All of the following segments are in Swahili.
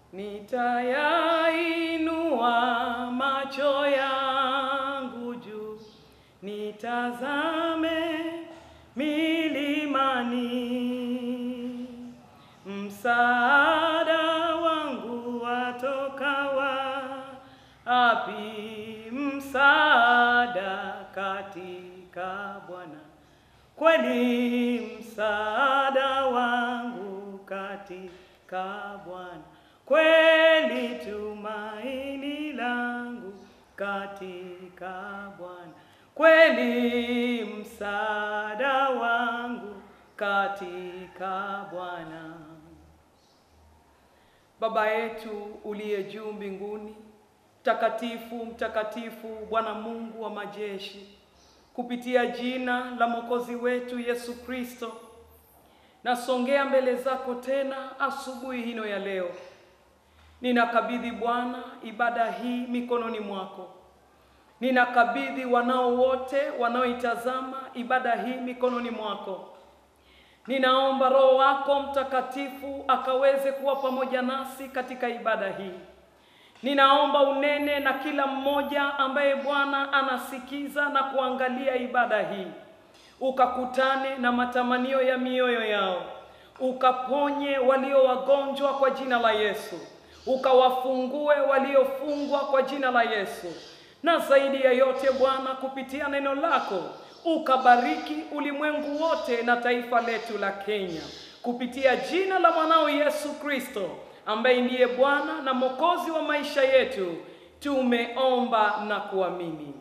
nitayainua macho yangu juu, nitazame milimani, msaada wangu watoka wapi? Msaada katika Bwana, kweli msaada wangu katika Bwana, kweli tumaini langu katika Bwana, kweli msaada wangu katika Bwana. Baba yetu uliye juu mbinguni, mtakatifu mtakatifu, Bwana Mungu wa majeshi, kupitia jina la Mwokozi wetu Yesu Kristo, nasongea mbele zako tena asubuhi hino ya leo. Ninakabidhi Bwana ibada hii mikononi mwako. Ninakabidhi wanao wote wanaoitazama ibada hii mikononi mwako. Ninaomba Roho wako Mtakatifu akaweze kuwa pamoja nasi katika ibada hii. Ninaomba unene na kila mmoja ambaye Bwana anasikiza na kuangalia ibada hii, ukakutane na matamanio ya mioyo yao, ukaponye walio wagonjwa kwa jina la Yesu, ukawafungue waliofungwa kwa jina la Yesu, na zaidi ya yote Bwana, kupitia neno lako ukabariki ulimwengu wote na taifa letu la Kenya kupitia jina la mwanao Yesu Kristo ambaye ndiye Bwana na Mwokozi wa maisha yetu, tumeomba na kuamini.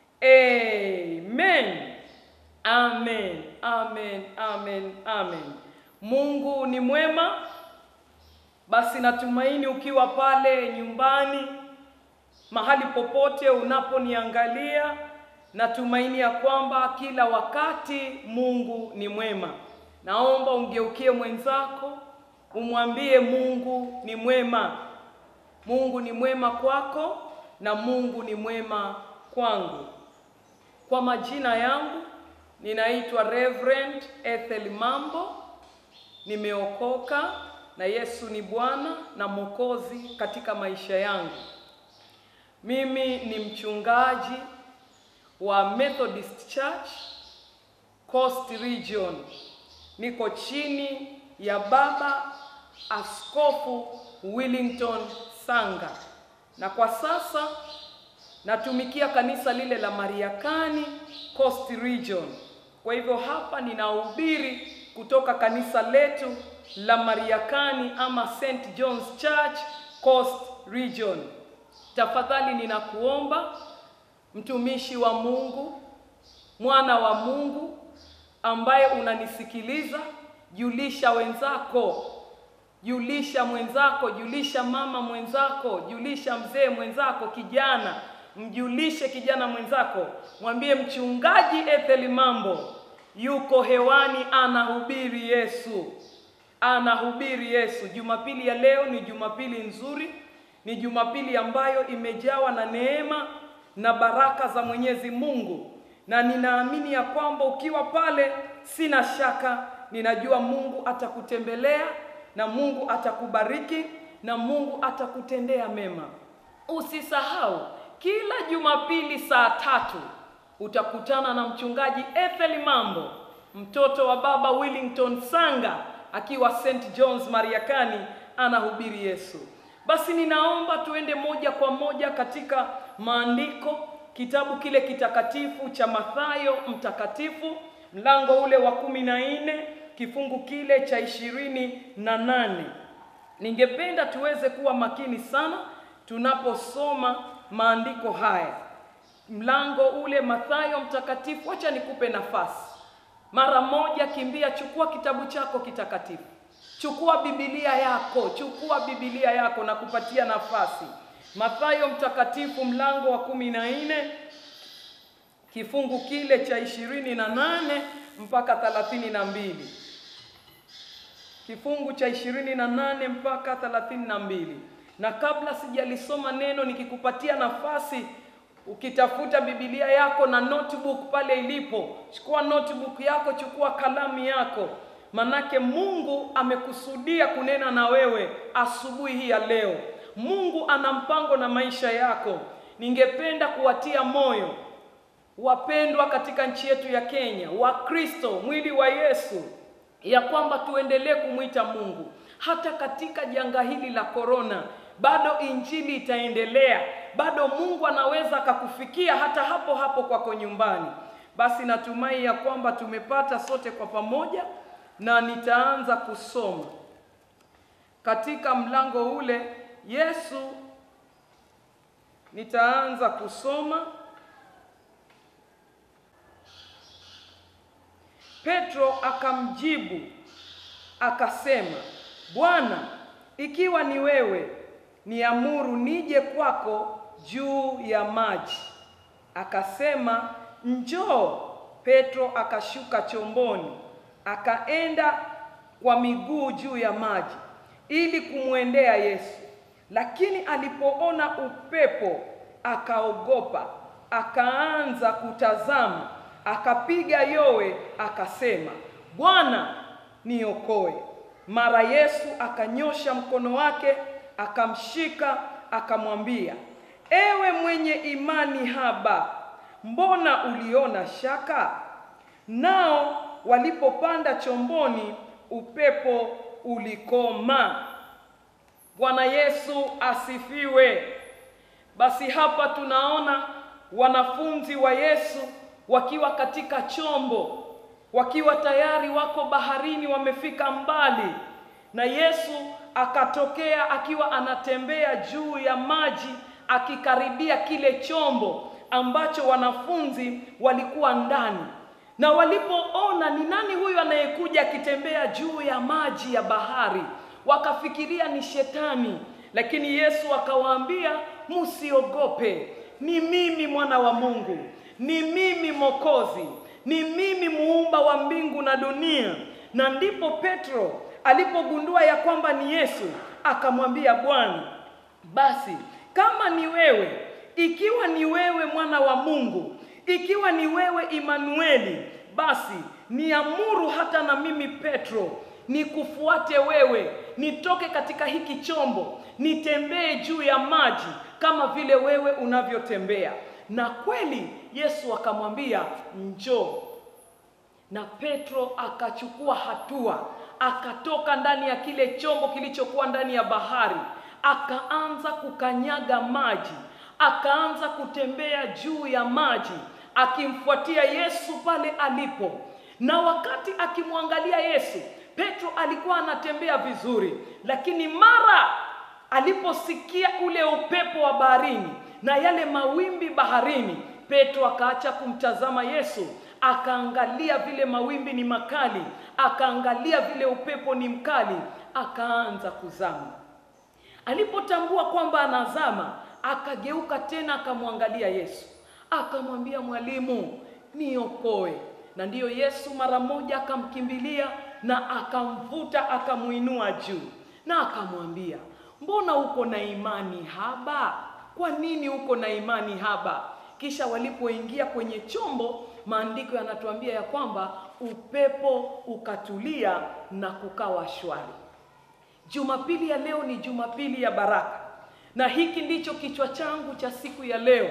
Amen. Amen. Amen. Amen. Amen. Mungu ni mwema. Basi natumaini ukiwa pale nyumbani, mahali popote unaponiangalia, natumaini ya kwamba kila wakati Mungu ni mwema. Naomba umgeukie mwenzako umwambie Mungu ni mwema. Mungu ni mwema kwako na Mungu ni mwema kwangu. Kwa majina yangu ninaitwa Reverend Ethel Mambo. Nimeokoka na Yesu ni Bwana na Mwokozi katika maisha yangu. Mimi ni mchungaji wa Methodist Church Coast Region. Niko chini ya Baba Askofu Willington Sanga, na kwa sasa natumikia kanisa lile la Mariakani Coast Region. Kwa hivyo hapa ninahubiri kutoka kanisa letu la Mariakani ama St John's Church Coast Region. Tafadhali ninakuomba mtumishi wa Mungu, mwana wa Mungu ambaye unanisikiliza, julisha wenzako, julisha mwenzako, julisha mama mwenzako, julisha mzee mwenzako, kijana, mjulishe kijana mwenzako, mwambie mchungaji Ethel Mambo yuko hewani, anahubiri Yesu, anahubiri Yesu. Jumapili ya leo ni Jumapili nzuri, ni Jumapili ambayo imejawa na neema na baraka za Mwenyezi Mungu, na ninaamini ya kwamba ukiwa pale, sina shaka, ninajua Mungu atakutembelea na Mungu atakubariki na Mungu atakutendea mema. Usisahau kila Jumapili saa tatu utakutana na mchungaji Ethel Mambo, mtoto wa baba Willington Sanga, akiwa St John's Mariakani, anahubiri Yesu. Basi ninaomba tuende moja kwa moja katika maandiko, kitabu kile kitakatifu cha Mathayo mtakatifu, mlango ule wa kumi na nne kifungu kile cha ishirini na nane. Ningependa tuweze kuwa makini sana tunaposoma maandiko haya, mlango ule Mathayo mtakatifu. Acha nikupe nafasi mara moja, kimbia, chukua kitabu chako kitakatifu, chukua Biblia yako, chukua Biblia yako na kupatia nafasi. Mathayo mtakatifu mlango wa kumi na nne kifungu kile cha ishirini na nane mpaka thelathini na mbili kifungu cha ishirini na nane mpaka thelathini na mbili na kabla sijalisoma neno, nikikupatia nafasi ukitafuta Biblia yako na notebook pale ilipo, chukua notebook yako, chukua kalamu yako, manake Mungu amekusudia kunena na wewe asubuhi hii ya leo. Mungu ana mpango na maisha yako. Ningependa kuwatia moyo wapendwa katika nchi yetu ya Kenya, Wakristo, mwili wa Yesu, ya kwamba tuendelee kumwita Mungu hata katika janga hili la korona. Bado injili itaendelea, bado Mungu anaweza akakufikia hata hapo hapo kwako nyumbani. Basi natumai ya kwamba tumepata sote kwa pamoja, na nitaanza kusoma katika mlango ule. Yesu, nitaanza kusoma Petro akamjibu akasema, Bwana, ikiwa ni wewe, niamuru nije kwako juu ya maji. Akasema, njoo. Petro akashuka chomboni, akaenda kwa miguu juu ya maji ili kumwendea Yesu. Lakini alipoona upepo akaogopa, akaanza kutazama akapiga yowe akasema, Bwana niokoe. Mara Yesu akanyosha mkono wake akamshika, akamwambia, ewe mwenye imani haba, mbona uliona shaka? Nao walipopanda chomboni, upepo ulikoma. Bwana Yesu asifiwe. Basi hapa tunaona wanafunzi wa Yesu wakiwa katika chombo, wakiwa tayari wako baharini, wamefika mbali, na Yesu akatokea akiwa anatembea juu ya maji, akikaribia kile chombo ambacho wanafunzi walikuwa ndani. Na walipoona ni nani huyu anayekuja akitembea juu ya maji ya bahari, wakafikiria ni shetani, lakini Yesu akawaambia, msiogope, ni mimi mwana wa Mungu ni mimi Mwokozi, ni mimi muumba wa mbingu na dunia. Na ndipo Petro alipogundua ya kwamba ni Yesu, akamwambia Bwana, basi kama ni wewe, ikiwa ni wewe mwana wa Mungu, ikiwa ni wewe Imanueli, basi niamuru hata na mimi Petro nikufuate wewe, nitoke katika hiki chombo, nitembee juu ya maji kama vile wewe unavyotembea. Na kweli Yesu akamwambia njoo, na Petro akachukua hatua, akatoka ndani ya kile chombo kilichokuwa ndani ya bahari, akaanza kukanyaga maji, akaanza kutembea juu ya maji, akimfuatia Yesu pale alipo. Na wakati akimwangalia Yesu, Petro alikuwa anatembea vizuri, lakini mara aliposikia ule upepo wa baharini na yale mawimbi baharini, Petro akaacha kumtazama Yesu, akaangalia vile mawimbi ni makali, akaangalia vile upepo ni mkali, akaanza kuzama. Alipotambua kwamba anazama, akageuka tena akamwangalia Yesu, akamwambia Mwalimu, niokoe. Na ndiyo Yesu mara moja akamkimbilia na akamvuta, akamuinua juu na akamwambia, mbona uko na imani haba? Kwa nini uko na imani haba? Kisha walipoingia kwenye chombo, maandiko yanatuambia ya kwamba upepo ukatulia na kukawa shwari. Jumapili ya leo ni Jumapili ya baraka, na hiki ndicho kichwa changu cha siku ya leo,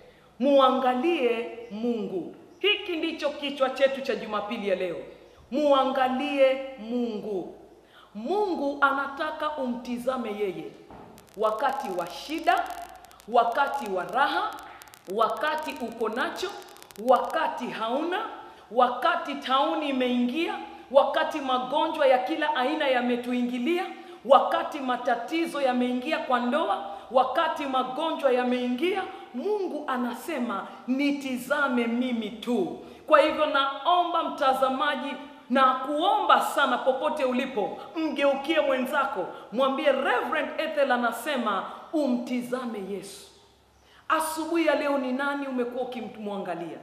muangalie Mungu. Hiki ndicho kichwa chetu cha Jumapili ya leo, muangalie Mungu. Mungu anataka umtizame yeye wakati wa shida, wakati wa raha, wakati uko nacho, wakati hauna, wakati tauni imeingia, wakati magonjwa ya kila aina yametuingilia, wakati matatizo yameingia kwa ndoa, wakati magonjwa yameingia, Mungu anasema nitizame mimi tu. Kwa hivyo naomba mtazamaji na kuomba sana, popote ulipo, mgeukie mwenzako, mwambie Reverend Ethel anasema umtizame Yesu. Asubuhi ya leo, ni nani umekuwa ukimwangalia?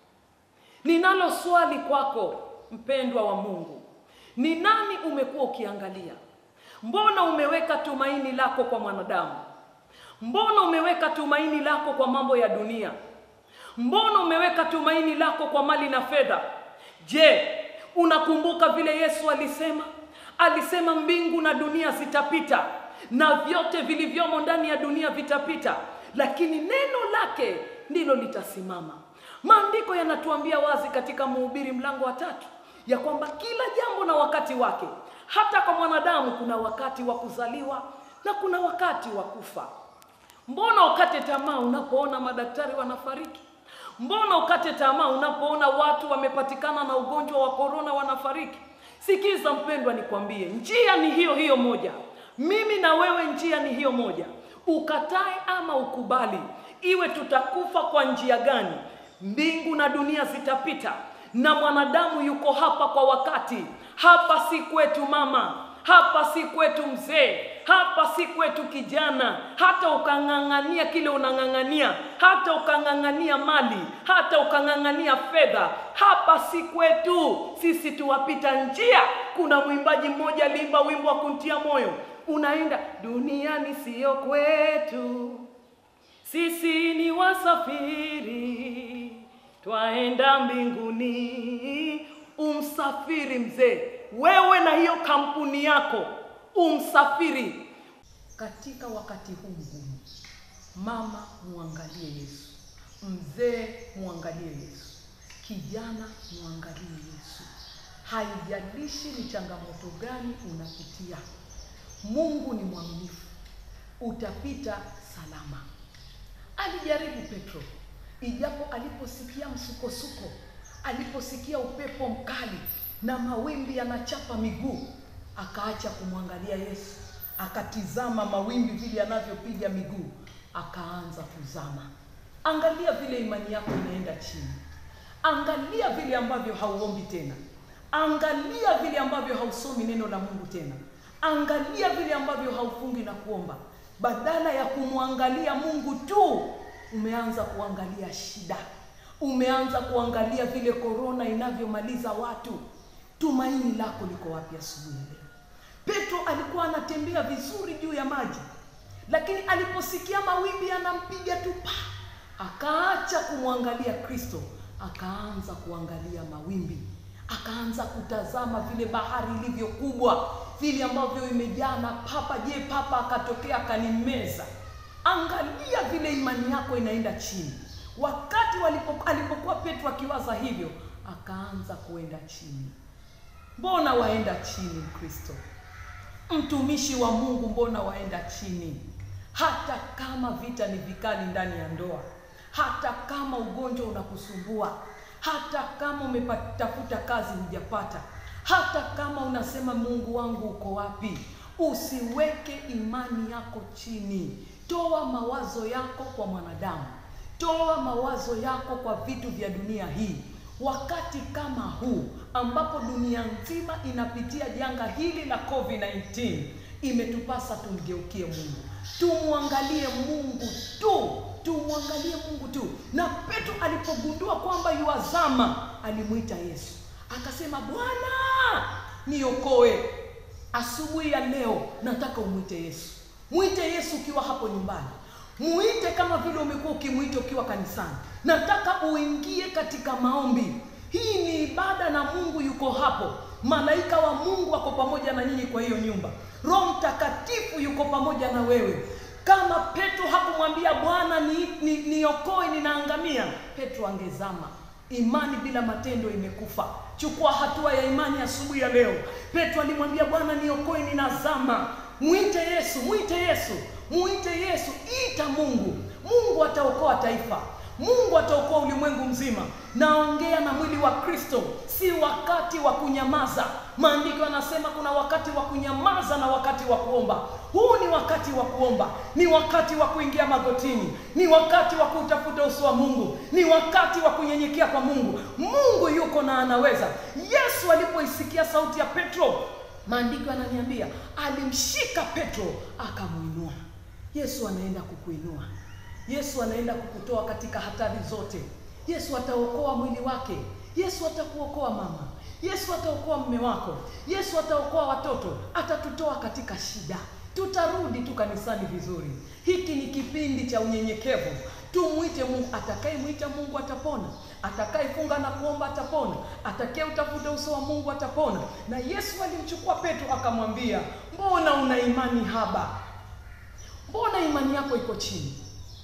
Ninalo swali kwako mpendwa wa Mungu, ni nani umekuwa ukiangalia? Mbona umeweka tumaini lako kwa mwanadamu? Mbona umeweka tumaini lako kwa mambo ya dunia? Mbona umeweka tumaini lako kwa mali na fedha? Je, unakumbuka vile Yesu alisema? Alisema mbingu na dunia zitapita na vyote vilivyomo ndani ya dunia vitapita, lakini neno lake ndilo litasimama. Maandiko yanatuambia wazi katika Mhubiri mlango wa tatu ya kwamba kila jambo na wakati wake. Hata kwa mwanadamu kuna wakati wa kuzaliwa na kuna wakati wa kufa. Mbona ukate tamaa unapoona madaktari wanafariki? Mbona ukate tamaa unapoona watu wamepatikana na ugonjwa wa korona wanafariki? Sikiza mpendwa, nikwambie, njia ni hiyo hiyo moja. Mimi na wewe, njia ni hiyo moja. Ukatae ama ukubali, iwe tutakufa kwa njia gani, mbingu na dunia zitapita, na mwanadamu yuko hapa kwa wakati. Hapa si kwetu mama, hapa si kwetu mzee, hapa si kwetu kijana. Hata ukang'ang'ania kile unang'ang'ania, hata ukang'ang'ania mali, hata ukang'ang'ania fedha, hapa si kwetu. Sisi tuwapita njia. Kuna mwimbaji mmoja aliimba wimbo wa kuntia moyo, unaenda duniani, siyo kwetu, sisi ni wasafiri, twaenda mbinguni. Umsafiri mzee, wewe na hiyo kampuni yako, umsafiri katika wakati huu mgumu. Mama, muangalie Yesu. Mzee, muangalie Yesu. Kijana, muangalie Yesu. Haijalishi ni changamoto gani unapitia, Mungu ni mwaminifu, utapita salama. Alijaribu Petro, ijapo aliposikia msukosuko, aliposikia upepo mkali na mawimbi yanachapa miguu, akaacha kumwangalia Yesu, akatizama mawimbi vile yanavyopiga miguu, akaanza kuzama. Angalia vile imani yako inaenda chini, angalia vile ambavyo hauombi tena, angalia vile ambavyo hausomi neno la Mungu tena, angalia vile ambavyo haufungi na kuomba. Badala ya kumwangalia Mungu tu, umeanza kuangalia shida, umeanza kuangalia vile korona inavyomaliza watu. Tumaini lako liko wapi asubuhi ya leo? Petro alikuwa anatembea vizuri juu ya maji, lakini aliposikia mawimbi yanampiga tu pa, akaacha kumwangalia Kristo, akaanza kuangalia mawimbi, akaanza kutazama vile bahari ilivyo kubwa, vile ambavyo imejaa na papa. Je, papa akatokea akanimeza? Angalia vile imani yako inaenda chini. Wakati walipo, alipokuwa Petro akiwaza hivyo, akaanza kuenda chini. Mbona waenda chini, Kristo mtumishi wa Mungu? Mbona waenda chini? Hata kama vita ni vikali ndani ya ndoa, hata kama ugonjwa unakusumbua, hata kama umetafuta kazi hujapata, hata kama unasema Mungu wangu uko wapi, usiweke imani yako chini. Toa mawazo yako kwa mwanadamu, toa mawazo yako kwa vitu vya dunia hii. Wakati kama huu ambapo dunia nzima inapitia janga hili la COVID-19, imetupasa tumgeukie Mungu, tumwangalie Mungu tu, tumwangalie Mungu tu. Na Petro alipogundua kwamba yuazama, alimwita Yesu akasema, Bwana niokoe. Asubuhi ya leo nataka umwite Yesu. Mwite Yesu ukiwa hapo nyumbani, muite kama vile umekuwa ukimwita ukiwa kanisani. Nataka uingie katika maombi. Hii ni ibada na Mungu yuko hapo. Malaika wa Mungu wako pamoja na nyinyi kwa hiyo nyumba. Roho Mtakatifu yuko pamoja na wewe. Kama Petro hakumwambia Bwana niokoe, ni, ni ninaangamia, Petro angezama. Imani bila matendo imekufa. Chukua hatua ya imani asubuhi ya, ya leo. Petro alimwambia Bwana niokoe, ninazama. Mwite Yesu, mwite Yesu, mwite Yesu, ita Mungu. Mungu ataokoa taifa, Mungu ataokoa ulimwengu mzima. Naongea na mwili wa Kristo, si wakati wa kunyamaza. Maandiko yanasema kuna wakati wa kunyamaza na wakati wa kuomba. Huu ni wakati wa kuomba, ni wakati wa kuingia magotini, ni wakati wa kutafuta uso wa Mungu, ni wakati wa kunyenyekea kwa Mungu. Mungu yuko na anaweza. Yesu alipoisikia sauti ya Petro, maandiko yananiambia alimshika Petro akamwinua. Yesu anaenda kukuinua. Yesu anaenda kukutoa katika hatari zote. Yesu ataokoa mwili wake. Yesu atakuokoa mama. Yesu ataokoa mme wako. Yesu ataokoa watoto. Atatutoa katika shida. Tutarudi tu kanisani vizuri. Hiki ni kipindi cha unyenyekevu. Tumwite Mungu. Atakayemwita Mungu atapona, atakayefunga na kuomba atapona, atakaye utafuta uso wa Mungu atapona. Na Yesu alimchukua Petro akamwambia, mbona una imani haba? Mbona imani yako iko chini?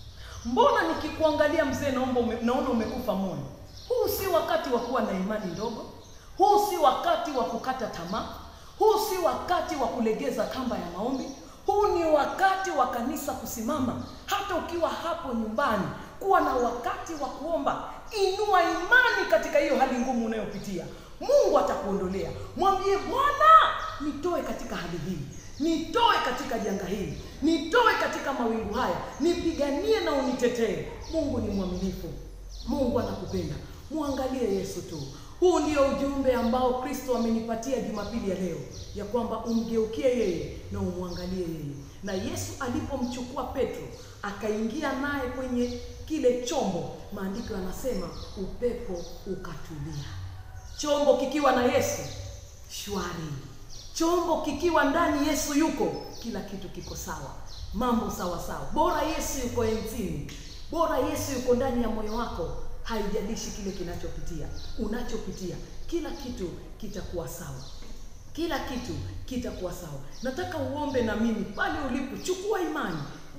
Mbona nikikuangalia mzee, naomba ume, naona umekufa moyo. Huu si wakati wa kuwa na imani ndogo. Huu si wakati wa kukata tamaa. Huu si wakati wa kulegeza kamba ya maombi. Huu ni wakati wa kanisa kusimama, hata ukiwa hapo nyumbani, kuwa na wakati wa kuomba. Inua imani katika hiyo hali ngumu unayopitia. Mungu atakuondolea. Mwambie Bwana, nitoe katika hali hii, nitoe katika janga hili, nitoe katika mawingu haya, nipiganie na unitetee. Mungu ni mwaminifu, Mungu anakupenda. Mwangalie Yesu tu. Huu ndio ujumbe ambao Kristo amenipatia Jumapili ya leo, ya kwamba umgeukie yeye na umwangalie yeye. Na Yesu alipomchukua Petro akaingia naye kwenye kile chombo, maandiko yanasema upepo ukatulia. Chombo kikiwa na Yesu shwari, chombo kikiwa ndani Yesu yuko, kila kitu kiko sawa, mambo sawa sawa. Bora Yesu yuko enzini, bora Yesu yuko ndani ya moyo wako haijalishi kile kinachopitia unachopitia, kila kitu kitakuwa sawa, kila kitu kitakuwa sawa. Nataka uombe na mimi pale ulipo, chukua imani,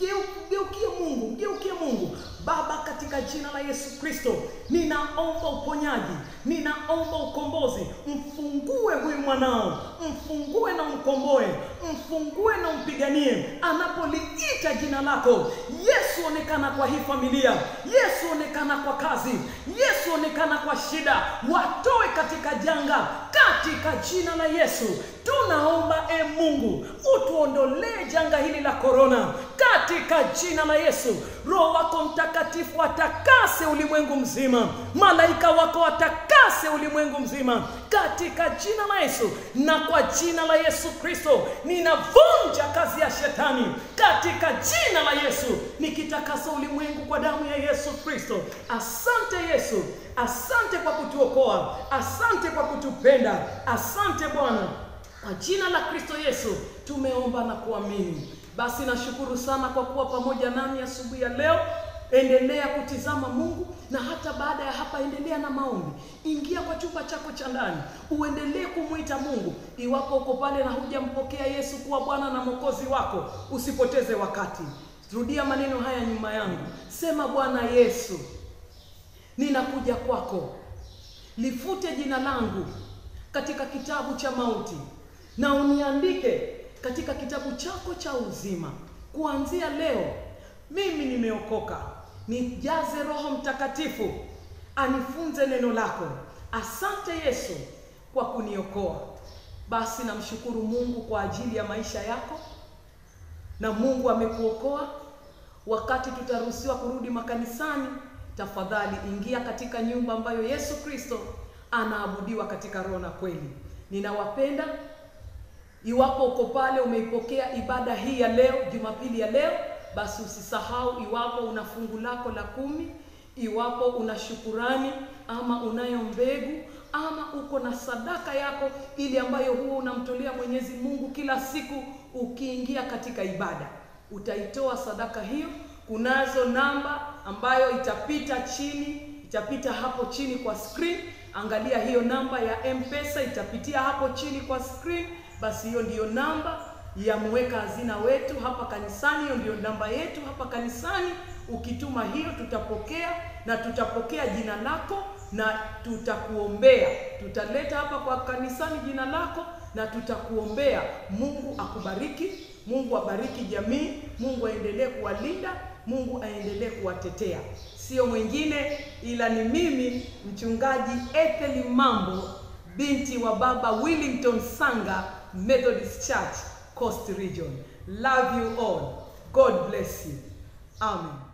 geukie Mungu, mgeukie Mungu. Baba, katika jina la Yesu Kristo, ninaomba uponyaji, ninaomba ukombozi. Mfungue huyu mwanao, mfungue na umkomboe, mfungue na umpiganie anapoliita jina lako. Yesu, onekana kwa hii familia. Yesu, onekana kwa kazi. Yesu, onekana kwa shida, watoe katika janga, katika jina la Yesu tunaomba. E Mungu, utuondolee janga hili la korona katika jina la Yesu. Roho wako Mtakatifu atakase ulimwengu mzima, malaika wako watakase ulimwengu mzima katika jina la Yesu. Na kwa jina la Yesu Kristo ninavunja kazi ya shetani katika jina la Yesu, nikitakasa ulimwengu kwa damu ya Yesu Kristo. Asante Yesu, asante kwa kutuokoa, asante kwa kutupenda, asante Bwana. Kwa jina la Kristo Yesu tumeomba na kuamini. Basi nashukuru sana kwa kuwa pamoja nami asubuhi ya leo. Endelea kutizama Mungu, na hata baada ya hapa endelea na maombi. Ingia kwa chumba chako cha ndani, uendelee kumwita Mungu. Iwapo uko pale na hujampokea Yesu kuwa Bwana na Mwokozi wako, usipoteze wakati. Rudia maneno haya nyuma yangu, sema: Bwana Yesu, ninakuja kwako, lifute jina langu katika kitabu cha mauti na uniandike katika kitabu chako cha uzima. Kuanzia leo mimi nimeokoka. Nijaze Roho Mtakatifu anifunze neno lako. Asante Yesu kwa kuniokoa. Basi namshukuru Mungu kwa ajili ya maisha yako, na Mungu amekuokoa. Wakati tutaruhusiwa kurudi makanisani, tafadhali ingia katika nyumba ambayo Yesu Kristo anaabudiwa katika roho na kweli. Ninawapenda. Iwapo uko pale umeipokea ibada hii ya leo, Jumapili ya leo, basi usisahau, iwapo una fungu lako la kumi, iwapo una shukurani ama unayo mbegu ama uko na sadaka yako ile ambayo huwa unamtolea Mwenyezi Mungu kila siku, ukiingia katika ibada utaitoa sadaka hiyo. Kunazo namba ambayo itapita chini, itapita hapo chini kwa screen. Angalia hiyo namba ya M-Pesa itapitia hapo chini kwa screen. Basi hiyo ndiyo namba ya mweka hazina wetu hapa kanisani, hiyo ndiyo namba yetu hapa kanisani. Ukituma hiyo, tutapokea na tutapokea jina lako na tutakuombea. Tutaleta hapa kwa kanisani jina lako na tutakuombea. Mungu akubariki, Mungu abariki jamii, Mungu aendelee kuwalinda, Mungu aendelee kuwatetea. Sio mwingine ila ni mimi mchungaji Ethel Mambo, binti wa baba Willington Sanga, Methodist Church, Coast Region. Love you all. God bless you. Amen.